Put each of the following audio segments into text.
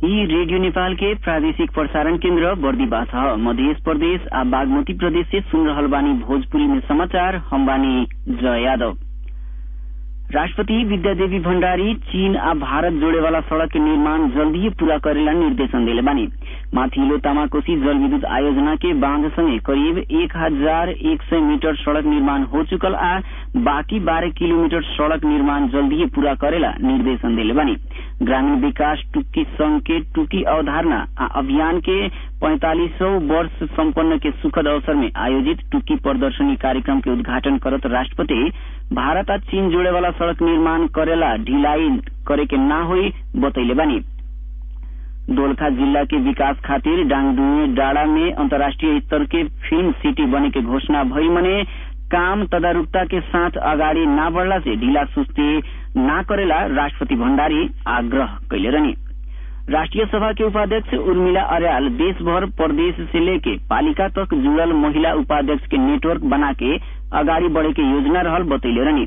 यी रेडियो नेपाल के प्रादेशिक प्रसारण केन्द्र बर्दीवा छ मध्य प्रदेश आ बागमती प्रदेश से सुन रहल बानी भोजपुरी में समाचार हम बानी जय यादव राष्ट्रपति विद्यादेवी भण्डारी चीन आ भारत जोड़े वाला सड़क के निर्माण जल्दी पूरा करेला निर्देशन दिले बानी माथिल्लो तामाकोशी जल विद्युत आयोजना के बांध संगे करीब एक हजार एक सय मीटर सड़क निर्माण हो चुकल आ बाकी बारह किलोमीटर सड़क निर्माण जल्दी पूरा करेला निर्देशन दिले बानी ग्रामीण विकास टुक्की संघ के टुकी अवधारणा आ अभियान के पैंतालीसौं वर्ष सम्पन्न के सुखद अवसर में आयोजित टुक्की प्रदर्शनी कार्यक्रम के उद्घाटन करत राष्ट्रपति भारत आ चीन जोड़े वाला सड़क निर्माण करेला ढिलाई करे के ना होई बतैले बानी दोलखा जिला के विकास खातिर डांगडुए डाड़ा में अंतर्राष्ट्रीय स्तर के फिल्म सिटी बने के घोषणा भई मने काम तदारुकता के साथ अगाडि ना बढ़ला से ढीला सुस्ती ना करेला राष्ट्रपति भण्डारी आग्रह कैले रहनी राष्ट्रीय सभा के उपाध्यक्ष उर्मिला अर्याल देशभर प्रदेश से लेके पालिका तक जुड़ल महिला उपाध्यक्ष के नेटवर्क बना के अगाडि बढ़े के योजना रहल बतैले रहनी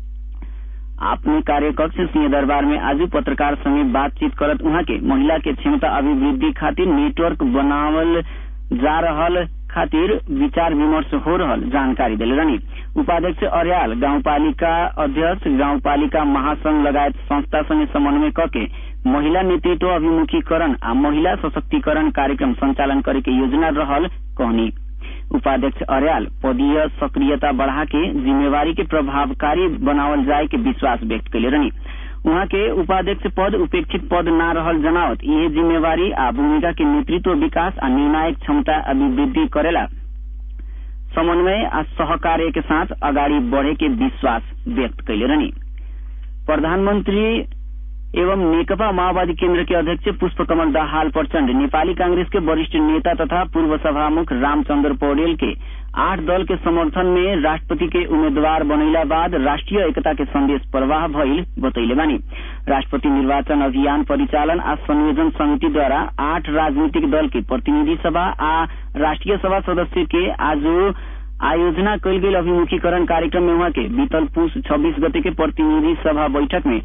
अपने कार्यकक्ष सिंह दरबार में आज पत्रकार संगे बातचीत करत उहाँ के महिला के क्षमता अभिवृद्धि खातिर नेटवर्क बनावल जा रहल खातिर विचार विमर्श हो रहल जानकारी दिले रहनी उपाध्यक्ष अर्याल गाउँपालिका अध्यक्ष गाउँपालिका महासंघ लगायत संस्था संगे समन्वय कके महिला नेतृत्व अभिमुखीकरण आ महिला सशक्तिकरण कार्यक्रम संचालन करे के योजना रहल कहनी उपाध्यक्ष अर्याल पदीय सक्रियता बढ़ा के जिम्मेवारी के प्रभावकारी बनावल जाए के विश्वास व्यक्त कैले रहनी उहाँ के उपाध्यक्ष पद उपेक्षित पद न रहल जनावत ये जिम्मेवारी आ भूमिका के नेतृत्व विकास आ निर्णायक क्षमता अभिवृद्धि करेला समन्वय आ सहकार्य के साथ अगाडि बढ़े के विश्वास व्यक्त कैले रहनी प्रधानमन्त्री एवं नेकपा माओवादी केन्द्र के अध्यक्ष पुष्पकमल दाहाल प्रचण्ड नेपाली कांग्रेस के वरिष्ठ नेता तथा पूर्व सभामुख रामचन्द्र पौडेल के आठ दल के समर्थन में राष्ट्रपति के उम्मीदवार बनैला बाद राष्ट्रीय एकता के संदेश प्रवाह भइल बतैले बानी राष्ट्रपति निर्वाचन अभियान परिचालन आ संयोजन समिति द्वारा आठ राजनीतिक दल के प्रतिनिधि सभा आ राष्ट्रीय सभा सदस्य के आज आयोजना कैल गेल अभिमुखीकरण कार्यक्रम में वहाँ के बीतल पुष छब्बीस गते के प्रतिनिधि सभा बैठक में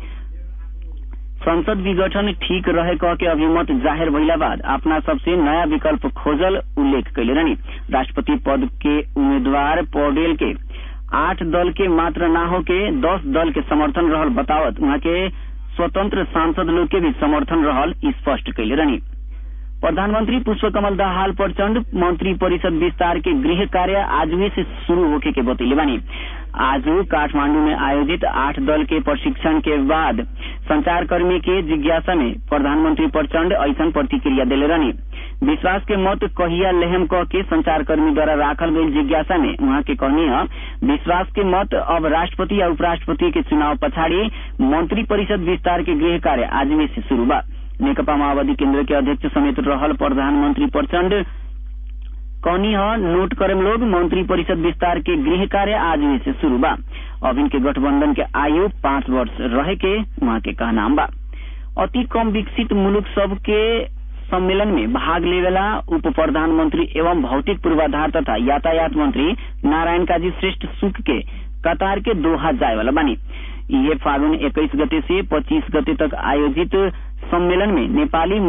संसद विघटन ठीक रहे कह के अभिमत जाहिर भइला बाद अपना सबसे नया विकल्प खोजल उल्लेख कैले रहनी राष्ट्रपति पद के उम्मीदवार पौडेल के आठ दल के मात्र ना हो के दस दल के समर्थन रहल बतावत वहाँ के स्वतंत्र सांसद लोग के भी समर्थन रहल स्पष्ट कैले रहनी प्रधानमंत्री पुष्पकमल दाहाल प्रचण्ड मंत्री परिषद विस्तार के गृह कार्य आज से शुरू होके के बतैले बानी आज काठमांडू में आयोजित आठ दल के प्रशिक्षण के बाद संचारकर्मी के जिज्ञासा में प्रधानमंत्री प्रचण्ड ऐसन प्रतिक्रिया दिले रहनी विश्वास के मत कहिया लेहम कह के संचारकर्मी द्वारा राखल गई जिज्ञासा में वहाँ के कहनी है विश्वास के मत अब राष्ट्रपति या उपराष्ट्रपति के चुनाव पछाड़ी मंत्री परिषद विस्तार के गृह कार्य आज से शुरू बा नेकपा माओवादी केन्द्र के अध्यक्ष समेत रहल प्रधानमंत्री प्रचण्ड कौनी ह नोट करम लोग मंत्री परिषद विस्तार के गृह कार्य आज से शुरू बा अब इनके गठबंधन के आयु पांच वर्ष रहे के वहाँ के कहनाम बा अति कम विकसित मुलुक सब के सम्मेलन में भाग लेवेला उप प्रधानमंत्री एवं भौतिक पूर्वाधार तथा यातायात मंत्री नारायण काजी श्रेष्ठ सुख के कतार के दोहा जाए वाला बानी ये फागुन इक्कीस गते से पच्चीस गते तक आयोजित सम्मेलन में नेपाली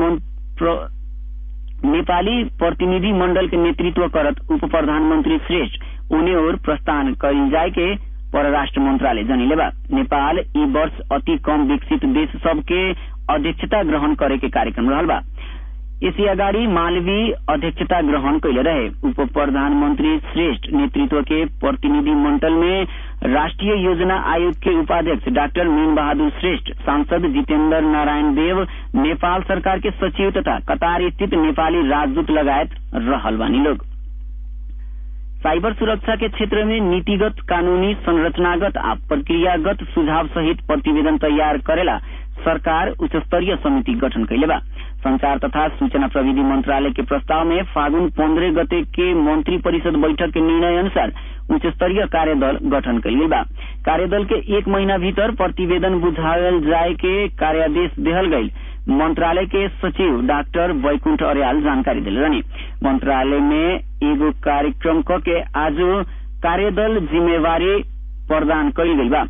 नेपाली प्रतिनिधि मंडल के नेतृत्व करत उप प्रधानमंत्री श्रेष्ठ उन्हें और प्रस्थान कल जाए के परराष्ट्र मंत्रालय जनिले बा नेपाल ई वर्ष अति कम विकसित देश सब के अध्यक्षता ग्रहण करे के कार्यक्रम रहल बा इसी अगाडि मालवी अध्यक्षता ग्रहण कैले रहे उप प्रधानमंत्री श्रेष्ठ नेतृत्व के प्रतिनिधि मंडल में राष्ट्रीय योजना आयोग के उपाध्यक्ष डाक्टर मीन बहादुर श्रेष्ठ सांसद जितेन्द्र नारायण देव नेपाल सरकार के सचिव तथा कतार स्थित नेपाली राजदूत लगायत रहल बानी लोग साइबर सुरक्षा के क्षेत्र में नीतिगत कानूनी संरचनागत आ प्रक्रियागत सुझाव सहित प्रतिवेदन तैयार करेला सरकार उच्च स्तरीय समिति गठन कैले बा संचार तथा सूचना प्रविधि मंत्रालय के प्रस्ताव में फागुन पंद्रह गते के मंत्री परिषद बैठक के निर्णय अनुसार उच्च स्तरीय कार्यदल गठन कैल बा कार्यदल के एक महीना भीतर प्रतिवेदन बुझावल जाए के कार्यादेश देहल गई मंत्रालय के सचिव डॉक्टर वैकुंठ अर्याल जानकारी दिले रहनी मंत्रालय में एगो कार्यक्रम क के आज कार्यदल जिम्मेवारी प्रदान कैल गई बा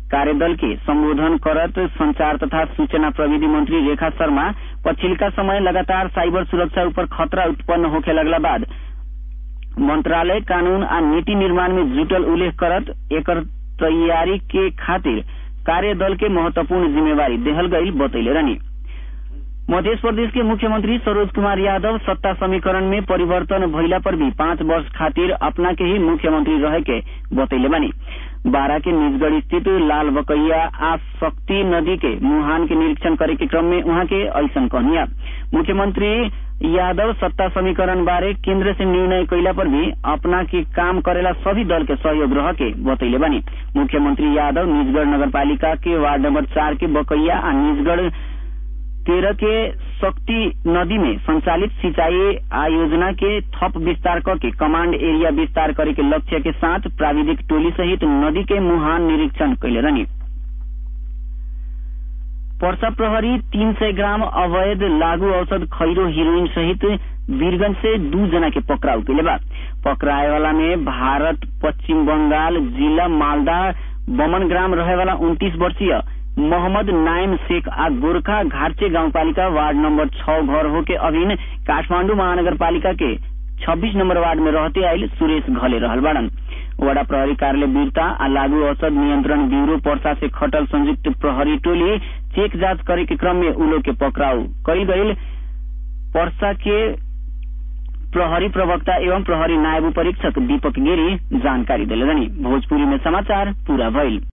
कार्यदल के संबोधन करत संचार तथा सूचना प्रविधि मंत्री रेखा शर्मा पछिल्का समय लगातार साइबर सुरक्षा ऊपर खतरा उत्पन्न होखे लगला बाद मंत्रालय कानून आ नीति निर्माण में जुटल उल्लेख करत एकर तैयारी के खातिर कार्यदल के महत्वपूर्ण जिम्मेवारी देहल गईल बतैले रहनी मध्य प्रदेश के मुख्यमंत्री सरोज कुमार यादव सत्ता समीकरण में परिवर्तन भइला पर भी पांच वर्ष खातिर अपना के ही मुख्यमंत्री रहे के बतैले बानी बारा के निजगढ़ स्थित लाल बकैया आ शक्ति नदी के मुहान के निरीक्षण करे के क्रम में उहाँ के ऐसन कहनिया मुख्यमंत्री यादव सत्ता समीकरण बारे केंद्र से निर्णय कैला पर भी अपना के काम करेला सभी दल के सहयोग रह के बतैले बानी मुख्यमंत्री यादव निजगढ़ नगरपालिका के वार्ड नंबर चार के बकैया आ निजगढ़ तेरह के शक्ति नदी में संचालित सिंचाई आयोजना के थप विस्तार करके कमांड एरिया विस्तार करे के लक्ष्य के साथ प्राविधिक टोली सहित नदी के मुहान निरीक्षण कैले रहनी पर्सा प्रहरी तीन सय ग्राम अवैध लागू औषध खैरो हिरोइन सहित वीरगंज से दू जना के पकड़ाउ कैले बा पकड़ाए वाला में भारत पश्चिम बंगाल जिला मालदा बमन ग्राम रहे वाला उन्तीस वर्षीय मोहम्मद नाइम शेख आ गोरखा घाटचे गाउँपालिका वार्ड नम्बर छ घर हो के अभिन काठमाण्डु महानगरपालिका के छब्बीस नंबर वार्ड में रहते आयल सुरेश घले रहल बाड़न वडा प्रहरी कार्यालय वीरता आ लागू औषध नियंत्रण ब्यूरो पर्सा से खटल संयुक्त प्रहरी टोली चेक जांच करे के क्रम में उलो के पकड़ाउ कईल गईल पर्सा के प्रहरी प्रवक्ता एवं प्रहरी नायब परीक्षक दीपक गिरी जानकारी दिले भोजपुरी में समाचार पूरा भइल